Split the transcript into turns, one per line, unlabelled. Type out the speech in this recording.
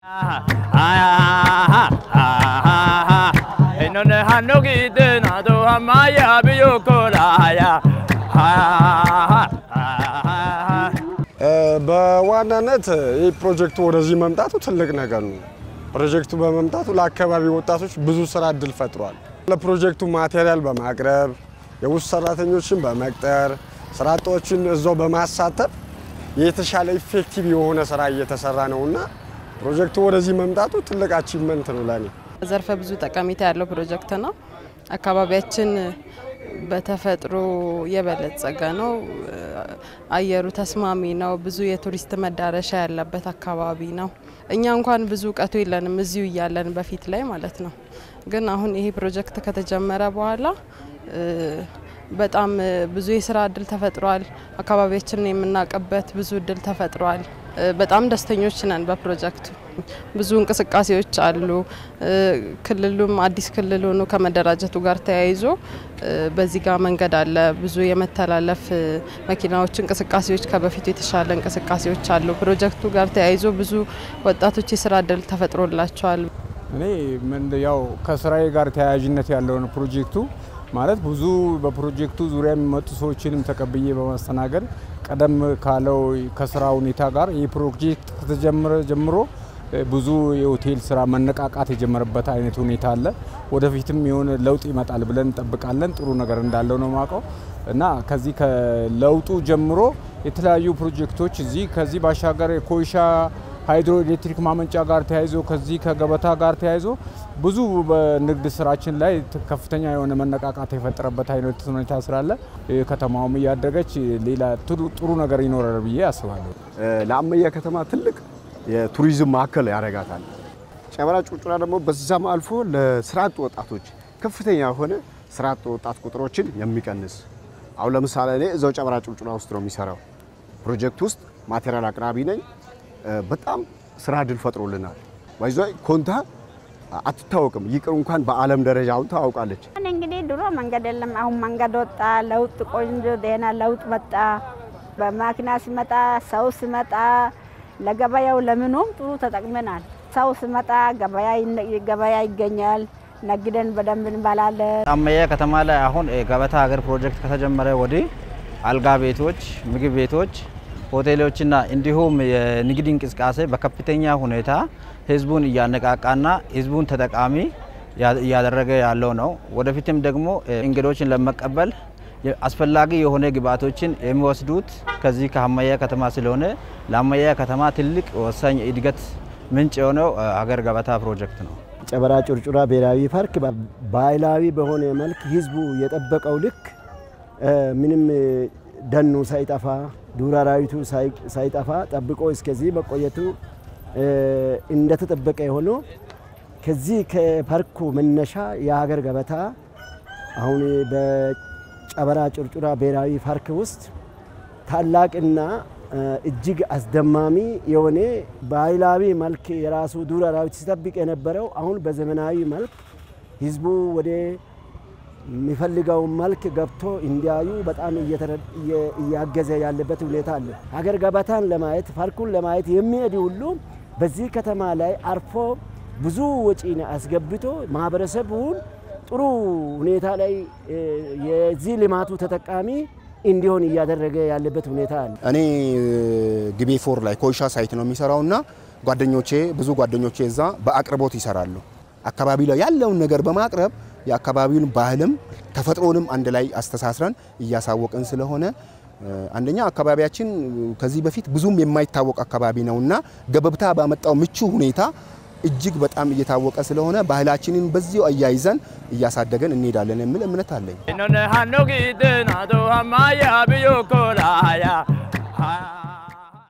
Inone hanno gide na do hamaya biyo kolaya.
በዋናነት ይህ ፕሮጀክቱ ወደዚህ መምጣቱ ትልቅ ነገር ነው። ፕሮጀክቱ በመምጣቱ ለአካባቢ ወጣቶች ብዙ ስራ እድል ፈጥሯል። ለፕሮጀክቱ ማቴሪያል በማቅረብ የውስጥ ሰራተኞችን በመቅጠር ስራ አጦችን እዛው በማሳተፍ የተሻለ ኢፌክቲቭ የሆነ ስራ እየተሰራ ነውና ፕሮጀክቱ ወደዚህ መምጣቱ ትልቅ አቺቭመንት ነው ለኔ።
ዘርፈ ብዙ ጠቀሜታ ያለው ፕሮጀክት ነው። አካባቢያችን በተፈጥሮ የበለጸገ ነው። አየሩ ተስማሚ ነው። ብዙ የቱሪስት መዳረሻ ያለበት አካባቢ ነው። እኛ እንኳን ብዙ እውቀቱ የለንም እዚሁ እያለን በፊት ላይ ማለት ነው። ግን አሁን ይሄ ፕሮጀክት ከተጀመረ በኋላ በጣም ብዙ የስራ እድል ተፈጥሯል። አካባቢያችንን የምናውቅበት ብዙ እድል ተፈጥሯል። በጣም ደስተኞች ነን በፕሮጀክቱ። ብዙ እንቅስቃሴዎች አሉ። ክልሉም አዲስ ክልል ሆኖ ከመደራጀቱ ጋር ተያይዞ በዚህ ጋር መንገድ አለ። ብዙ የመተላለፍ መኪናዎች እንቅስቃሴዎች ከበፊቱ የተሻለ እንቅስቃሴዎች አሉ። ፕሮጀክቱ ጋር ተያይዞ ብዙ ወጣቶች የስራ እድል ተፈጥሮላቸዋል።
እኔ ምን ያው ከስራዬ ጋር ተያያዥነት ያለውን ፕሮጀክቱ ማለት ብዙ በፕሮጀክቱ ዙሪያ የሚመጡ ሰዎችንም ተቀብዬ በማስተናገድ ቀደም ካለው ከስራ ሁኔታ ጋር ይህ ፕሮጀክት ከተጀመረ ጀምሮ ብዙ የሆቴል ስራ መነቃቃት የጀመረበት አይነት ሁኔታ አለ። ወደፊትም የሆነ ለውጥ ይመጣል ብለን እንጠብቃለን። ጥሩ ነገር እንዳለው ነው ማውቀው እና ከዚህ ከለውጡ ጀምሮ የተለያዩ ፕሮጀክቶች እዚህ ከዚህ ባሻገር የኮይሻ ሃይድሮ ኤሌክትሪክ ማመንጫ ጋር ተያይዞ ከዚህ ከገበታ ጋር ተያይዞ ብዙ በንግድ ስራችን ላይ ከፍተኛ የሆነ መነቃቃት የፈጠረበት አይነት ሁኔታ ስላለ ከተማውም እያደገች ሌላ ጥሩ ነገር ይኖራል ብዬ አስባለሁ።
ለአመያ ከተማ ትልቅ የቱሪዝም ማዕከል ያደርጋታል። ጨበራ ጩርጩራ ደግሞ በዛም አልፎ ለስራ አጥ ወጣቶች ከፍተኛ የሆነ ስራ አጥ ወጣት ቁጥሮችን የሚቀንስ አሁን ለምሳሌ እኔ እዛው ጨበራ ጩርጩራ ውስጥ ነው የሚሰራው ፕሮጀክት ውስጥ ማቴሪያል አቅራቢ ነኝ። በጣም ስራ እድል ፈጥሮልናል። ባይዞ ኮንታ አትታወቅም፣ ይቅር እንኳን በዓለም ደረጃ አሁን ታውቃለች።
እንግዲህ ድሮ መንገድ የለም፣ አሁን መንገድ ወጣ። ለውጥ ቆንጆ ደህና ለውጥ መጣ። በማኪና ሲመጣ ሰው ሲመጣ ለገበያው ለምኑም ጥሩ ተጠቅመናል። ሰው ሲመጣ ገበያ ይገኛል። ነግደን በደንብ እንበላለን።
አመያ ከተማ ላይ አሁን ገበታ ሀገር ፕሮጀክት ከተጀመረ ወዲህ አልጋ ቤቶች፣ ምግብ ቤቶች ሆቴሎችና እንዲሁም የንግድ እንቅስቃሴ በከፍተኛ ሁኔታ ህዝቡን እያነቃቃና ህዝቡን ተጠቃሚ እያደረገ ያለው ነው። ወደፊትም ደግሞ እንግዶችን ለመቀበል አስፈላጊ የሆነ ግብአቶችን የሚወስዱት ከዚህ ከሀመያ ከተማ ስለሆነ ለሀመያ ከተማ ትልቅ ወሳኝ እድገት ምንጭ የሆነው ሀገር ገበታ ፕሮጀክት ነው።
ጨበራ ጩርጩራ ብሔራዊ ፓርክ ባህላዊ በሆነ መልክ ህዝቡ የጠበቀው ልክ ምንም ደኑ ሳይጠፋ ዱር አራዊቱ ሳይጠፋ ጠብቆ እስከዚህ መቆየቱ እንደተጠበቀ ሆኖ ከዚህ ከፓርኩ መነሻ የሀገር ገበታ አሁን በጨበራ ጩርጩራ ብሔራዊ ፓርክ ውስጥ ታላቅና እጅግ አስደማሚ የሆነ ባህላዊ መልክ የራሱ ዱር አራዊት ሲጠብቅ የነበረው አሁን በዘመናዊ መልክ ህዝቡ ወደ የሚፈልገው መልክ ገብቶ እንዲያዩ በጣም እያገዘ ያለበት ሁኔታ አለ። ሀገር ገበታን ለማየት ፓርኩን ለማየት የሚሄድ ሁሉ በዚህ ከተማ ላይ አርፎ ብዙ ወጪን አስገብቶ ማህበረሰቡን ጥሩ ሁኔታ ላይ የዚህ ልማቱ ተጠቃሚ እንዲሆን እያደረገ ያለበት ሁኔታ አለ።
እኔ ግቤ ፎር ላይ ኮይሻ ሳይት ነው የሚሰራውና ጓደኞቼ ብዙ ጓደኞቼ እዛ በአቅርቦት ይሰራሉ። አካባቢ ላይ ያለውን ነገር በማቅረብ የአካባቢውን ባህልም ተፈጥሮንም አንድ ላይ አስተሳስረን እያሳወቅን ስለሆነ አንደኛ አካባቢያችን ከዚህ በፊት ብዙም የማይታወቅ አካባቢ ነውና ገበብታ ባመጣው ምቹ ሁኔታ እጅግ በጣም እየታወቀ ስለሆነ ባህላችንን በዚሁ አያይዘን እያሳደገን እንሄዳለን የሚል እምነት አለኝ።
Inone hanno gide na do hamaya biyo kolaya.